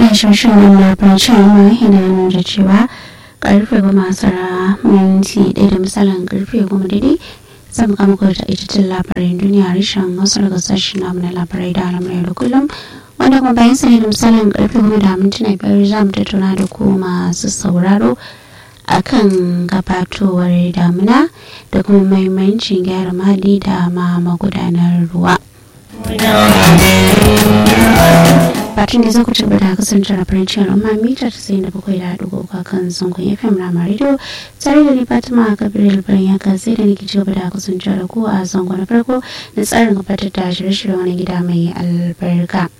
shashin labarci ma yana nuna da cewa karfe goma sara minti ɗaya da misalin karfe goma daidai zan kama kawai ta ita labarin duniya rashin wasu daga sashen namu na labarai da alamar da kullum wanda kuma bayan sani da misalin karfe goma da mintuna biyar za mu tattauna da ku masu sauraro akan gabatowar damuna da kuma mahimmancin gyara mali da ma magudanar ruwa. Batun da za ku tabbata da kasance da farin cikin al'umma mita ta sayin da bakwai da haɗu ga kan zangon FM Rama Radio tare da ni Fatima Gabriel Bayan ya sai da nake cigaba da kasance da ku a zangon na farko na tsarin gabatar da shirye-shirye wani gida mai albarka.